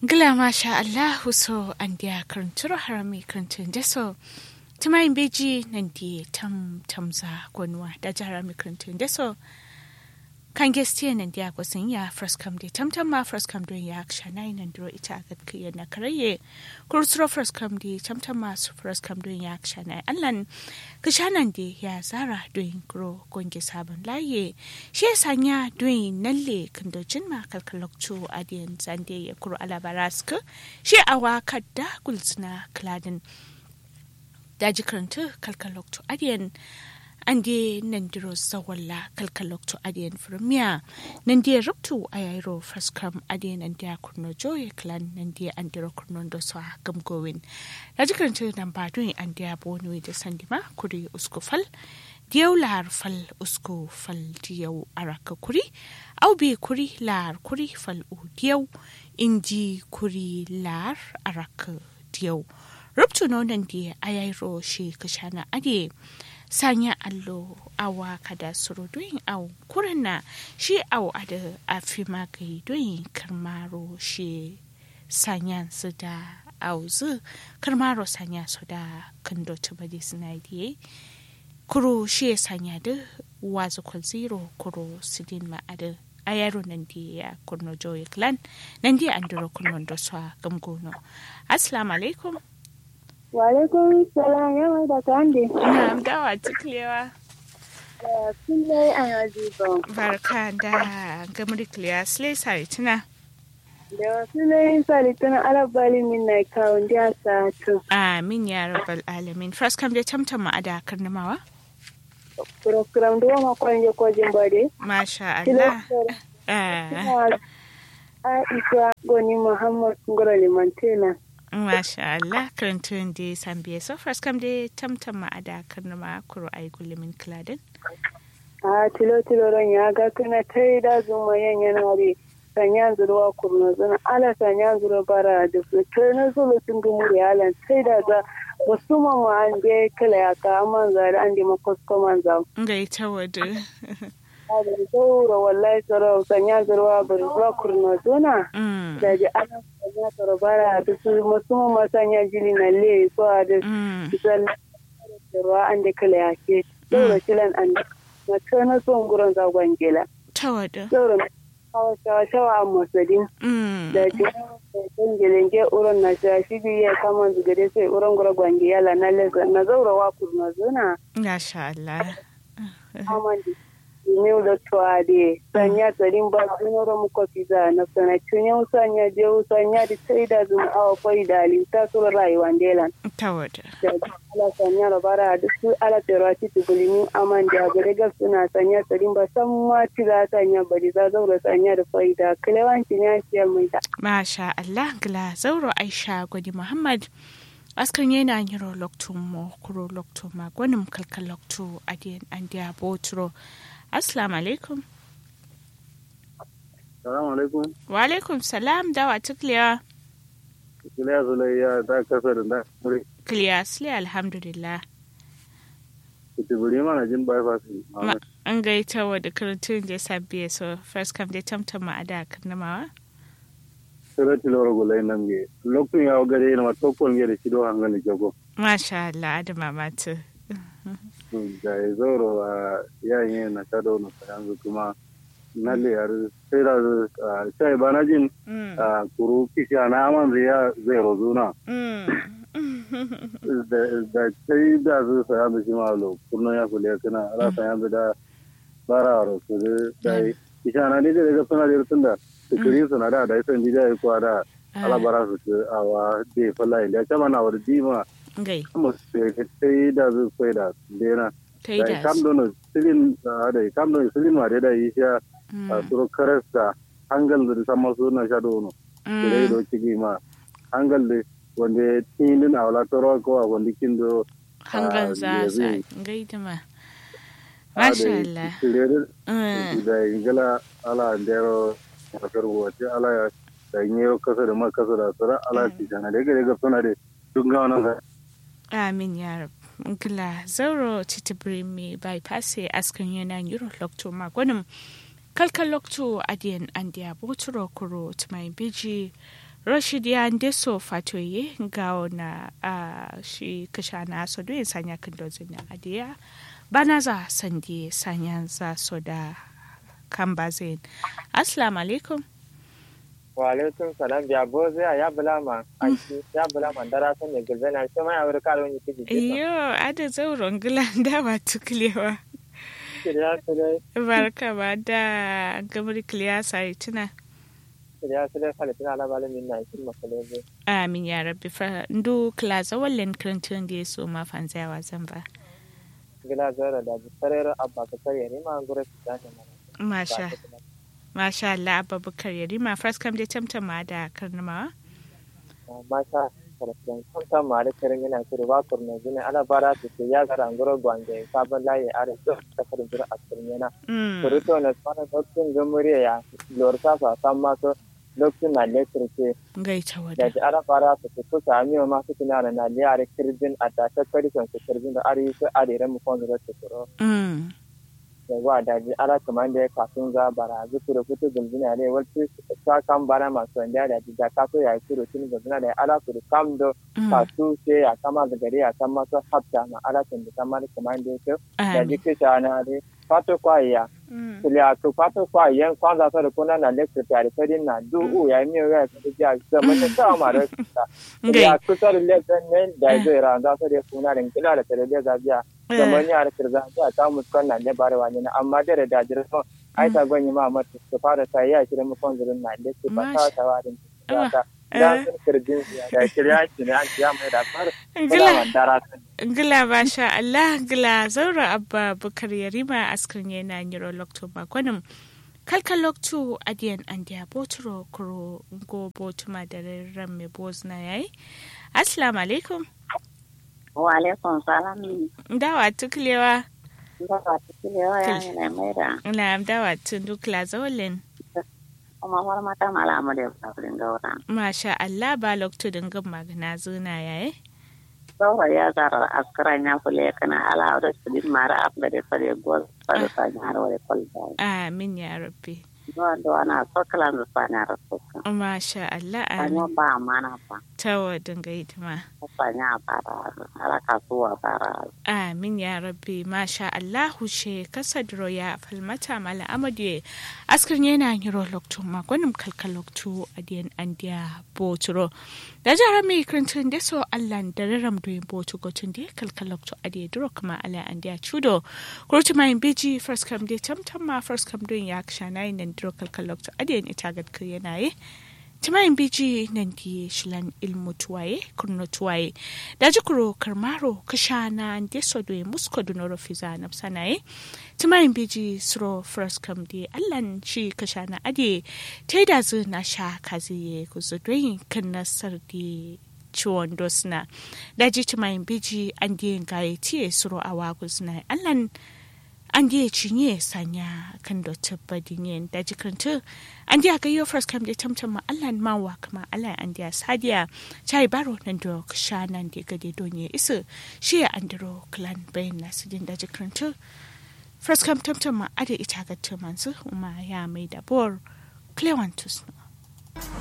Gila masha Allahu so an dia karanturo harami karantun deso. Tumayin beji nan di tam tamza gwanwa da jarami karantun deso. Kan gestiya nan dia gwasin ya fraskam de tam tam ma fraskam don ya kshanai nan duro ita agat kiya na karaye. Kursuro fraskam de tam tam ma su fraskam don ya kshanai allan. Kishanan de ya zara don gro gonge sabon laye. Shi ya sanya don nalle kandojin ma kalkalokcu adiyan zande ya kuro alabaraska. Shi awa kadda gulsuna kladin. Daji karanta kalkalokcu adiyan ande nandiro zawalla kalkalokto adiyan firmiya nandiya ruptu ayayro fraskam adiyan andiya kurno joye clan nandiya andiro kurno doso gamgowin daji karanta nan badun andiya bonwe da sandima kuri uskufal diyau lahar fal usku fal diyau araka kuri au bi kuri lahar kuri fal u diyau inji kuri lahar araka diyau ruptu nonan diya ayayro shi kashana adiye sanya allo awa kada suru doyin au kurana shi au ada afi magai doyin karmaro shi sanya su da au zu karmaro sanya su da kando tubadi suna diye kuro shi sanya da wazu kwal zero kuro sidin ma'ada a yaro nan di ya kurno joyi clan nan di an duro kurno da su gamgono assalamu alaikum Walaikum salam yawa da kande. Ina dawa ciklewa. Kullai an yajibo. Barka da gamri kliya slay sari tuna. Da wasu lai sari tuna alabali min na kawun da sa to. Amin ya rabbal alamin. First kam dai tamtam ma ada karnamawa. Kuram da ma kwanje kwajin bade. Masha Allah. Ah, Aisha Goni Muhammad Ngoro Limantena. Masha Allah karantun da sambiye so first kam dai tamtam ma ada karnama kuro ai gullumin kladin. A tilo tilo ran ya ga kana tai da zuma yan yana re. Sanya zuruwa kurno zuna ala sanya zuru bara da su kai na zulu tun gumu da yalan sai da za wasu mamma an je kala ya ka amman zari an di makosko man za. Ngai ta wadu. Da zaura wallahi tsaro sanya zuruwa bari zuwa kurno zuna. Mm. Da ji ana sanya tsaro bara da su masu mamma sanya jini na le so a da Mm. zalla da ruwa an da kala ya ke. Zaura kilan an da mace na son gurin zagon gela. Ta wadu. Zaura hawa shawa shawa a masadin. Mm. da jiran gelenge uron na shashi biya kama zugade sai uron gura gwangi yala na leza na zaura wa kurna zuna Masha Allah. amandi new da tuade sanya tsarin ba sunoro muko fiza na sana chunya usanya je usanya di taida zum awa koi dali ta sura rayuwa ndelan Ta wadu. da ala sanya rabara da su ala terati tugulini amandi a gare ga suna sanya tsarin ba san ma tiga sanya bari za zaura sanya da faida kilewanci ya ciyar mai ta Masha Allah gila zauro Aisha gwani Muhammad askan yana yiro loktu mo kuro loktu ma gwanin kalkal loktu adiyan an diya boturo assalamu alaikum Salamu alaikum. wa alaikum salam dawa tukliya Kiliya Zulayya ta kasa da da muri. kliya sile alhamdulillah Kutuburi mana jin bypass. Ma- an gaita wa da karantun da sabbiye so first come dai tamtama a da karnamawa Sira tilawar gulai nan ge. Lokacin ya gare yana matokon ge da shido hangali jago. masha Allah adama matu Da ya zauro a yayin na shado na yanzu kuma na liyar sai da sai ba na jin Mm, a kuru kishi na aman zai ya zai rozuna. mm. Da sai da su saya da shi malo kurno ya kule kana ala saya da bara ro su da kishi na ne da suna da tunda tikiri suna da da san jija ya kwa da ala bara su ce awa de fala inda ta mana wa dima gai amma sai da su sai da dena ta yi da da kam don silin da kam don silin ma da yi sha a suru karasta hangal da sama su na sha dono sai do cigi ma hangal da wanda tinin awla toro ko wanda kindo hangan za za gaida ma masha Allah Mm. da ingila ala ndero kasar wace ala ya da nyero kasar da ma kasar da sura ala ci sana da ga ga suna da duk ga wannan amin ya rab ngila zauro titibiri mi bypass askan yana yiro lokto ma gwanin kalkal lokto adiyan andiya boturo kuro tumai biji rashid ya ndeso fatoye gawo na uh, shi kasha na so do sanya kan dozin na adiya bana za sandi sanya za so da kan bazin assalamu alaikum wa alaikum salam ya bo zai ya bula ma aiki ya bula ma dara sun ne gilbe na shi mai awar kalo ni kiji iyo ada zauron gilanda ba tuklewa kiriya su dai barka ba da gamar kiliya sai tuna kiriya su dai falitina ala balin min na ikin makalebe amin ya rabbi fa ndu klaza wallen krantun da so ma fanzawa zan ba gila zara da bisarar abba ka tare ni ma gure su da mana masha masha Allah abubakar yarima first kam da tamtama da karnama masha karfin kanta ma da karin yana kiri ba kurna gine ala bara su ke ya gara ngoro gwange sabon layi are to ta karin jira a cikin yana kurito na tsara dokin gamuriya ya lor sa sa san ma so lokacin na lekirce gaita da wada ji ara fara su su kusa amiyo ma su kina na liyare kirjin a da ta kari kan su kirjin da ari su are mu kon da su kuro mm da wa da ji ara kaman da kafin za bara zu kuro fitu gulbina ne wacce ta kan bara masu wanda da ji da kaso ya kuro tun gulbina da ala kuro kam do kasu ce ya kama da gari ya kan masu hafta ma ala tun da kamar kaman da yake da ji kisha na ne fato kwaya kulia to pato kwa yen kwanza sasa kuna na lecture tayari sadi na du u ya mi ga ta ja zama ne ta ma da ya ku sar lecture ne da zai ra da sadi kuna rin kila da tare da za biya zama ne ar kirza ta ta muskan na ne bare wani na amma da da jira so ai ta gwanyi ma mata su fara sai ya kira mu kon zurin na lecture ba ta ta warin ta da sun kirjin da kirya ki ne an ya mai da fara kula dara Gila masha Allah gila zaura abba bukar yarima askrin yana niro lokto makonin kalkan lokto adiyan an diya boturo kuro go botuma da ran me bozna yayi assalamu alaikum wa alaikum salam dawa tuklewa dawa tuklewa ya ne mai da na dawa tun dukla zawalin kuma war mata malamu da sabrin gaura masha Allah ba lokto dingin magana zuna yayi saura ya zara askaran ya kule kana ala da su din mara afda da fare gol fare sa nyar wale kolda amin ya rabbi do do ana sokala da sa nyar soka masha Allah anyo amin ba mana pa tawa dinga hidima sa nya para ala kasuwa para amin ya rabbi masha Allah she kasadro ya falmata mala amadu askar yana yiro lokto magonim kalkal lokto adiyan andiya boturo da jara mai kirintun da so Allah da raram doyin botu gotun da kalkal lokto adiya duro kuma ala andiya chudo kurti mai biji first kam de tamtam ma first kam doyin ya ksha nayin nan duro kalkal lokto adiyan ita gad yana yi timayin biji nan di shilan ilmu tuwaye kurno tuwaye da jikuro karmaro kashana de sodo musko dunoro fiza na sanaye timayin biji suro first kam di allan shi kashana ade taida zu na sha kaziye kuzudoyin kan nasar di ciwon dosna da ji timayin biji an di gaye tiye suro awa kuzna allan an da cinye sanya kan da tabbadin da jikinta an da ga yau first kam da tamtam ma Allah ma wa kuma Allah an da sadiya chai baro nan da sha nan da gade donye isa shi ya andro clan bayan nasu din da jikinta first kam tamtam ma ada ita ga tumansu kuma ya mai da bor clewantus